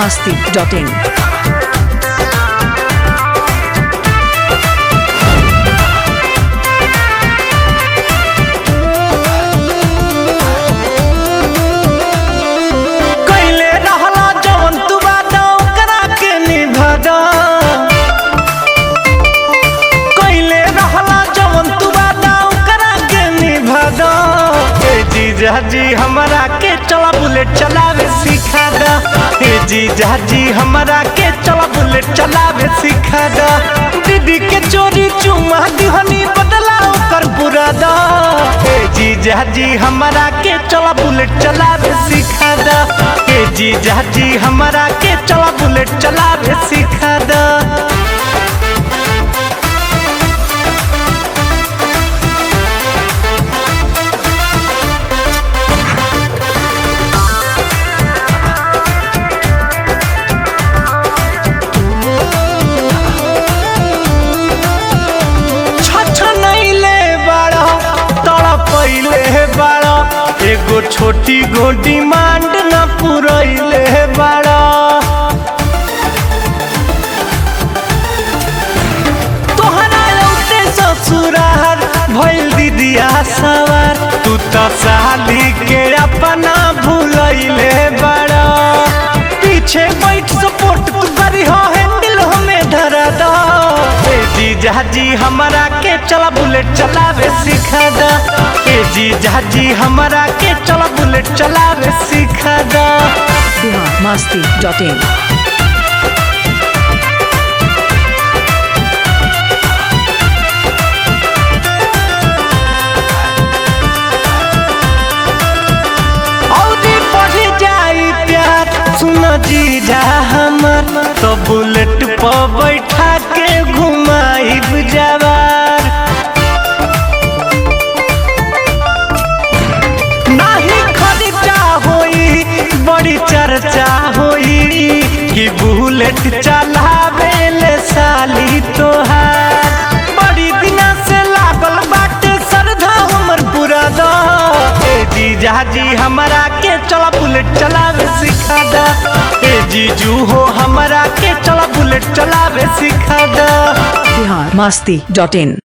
masti.in. कैले रहला जवन तू वादा ओकरा के निभादा कैले रहला जवन तू वादा ओकरा के निभादा ए जीजा जी हमरा के चला बुलेट चलावे सिखा दा ए जीजा जी हमरा के चला बुलेट चलावे सिखा दा दीदी के चोरी चुमा दिहनी बदला ओकर बुरादा ए जीजा जी हमरा के चला बुलेट चलावे सिखा दा ए जीजा जी हमरा के चला बुलेट चलावे सिखा दा छछनैले बाड़ा तड़पैले बाड़ा एगो छोटी गो डिमांड न पुरैले बाड़ा तोहरा लौटे ससुरार भइल दीदिया सवार तू तो साली के अपना भूलैले बाड़ा पीछे बैठ सपोर्ट तू करी हो हैंडल हमें धरा दो ए जीजा जी हमरा के चला बुलेट चलावे सिखा दा ए जीजा जी हमरा के चला बुलेट चलावे सिखा दा Bihar masti.in. औरी बढ़ जाई प्यार सुन जीजा हमर तो बुलेट पर बैठा के घुमाई जवार नाही खर्चा होई बड़ी चर्चा होई कि बुलेट चलावे ले साली तोहार बड़ी दिना से लागल बाटे श्रद्धा हमर पूरा दा ए जीजा जी हमरा के चला बुलेट चलावे सिखा दा ए जीजू हो हमरा के चला बुलेट चलावे सिखा दा Bihar masti.in.